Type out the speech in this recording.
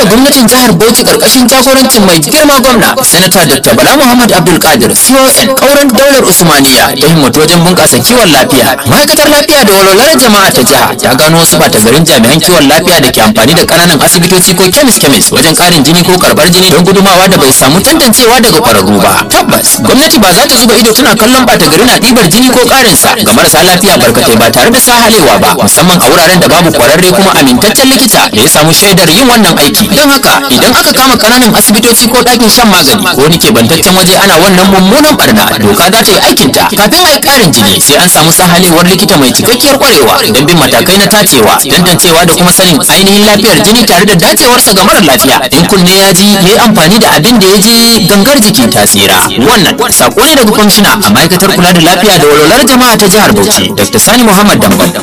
da gwamnatin jihar Bauchi karkashin jagorancin mai girma gwamna sanata Dr. Bala Muhammad Abdul Qadir CON kauran daular Usmaniya ta himmatu wajen bunƙasa kiwon lafiya ma'aikatar lafiya da walwalar jama'a ta jiha ta gano wasu bata garin jami'an kiwon lafiya da ke amfani da ƙananan asibitoci ko kemis kemis wajen ƙarin jini ko karɓar jini don gudumawa da bai samu tantancewa daga ƙwararru ba tabbas gwamnati ba za ta zuba ido tana kallon bata gari na ɗibar jini ko ƙarin sa ga marasa lafiya barkatai ba tare da sahalewa ba musamman a wuraren da babu ƙwararre kuma amintaccen likita da ya samu shaidar yin wannan aiki don haka idan aka kama ƙananan asibitoci ko ɗakin shan magani ko wani keɓantaccen waje ana wannan mummunan barna doka za ta yi aikinta kafin a yi ƙarin jini sai an samu sahalewar likita mai cikakkiyar ƙwarewa don bin matakai na tacewa tantancewa da kuma sanin ainihin lafiyar jini tare da dacewarsa ga mara lafiya in kunne ya ji ya yi amfani da abin da ya je gangar jiki ta tsira wannan sako ne daga kwamishina a ma'aikatar kula da lafiya da walwalar jama'a ta jihar bauchi dr sani muhammad dambam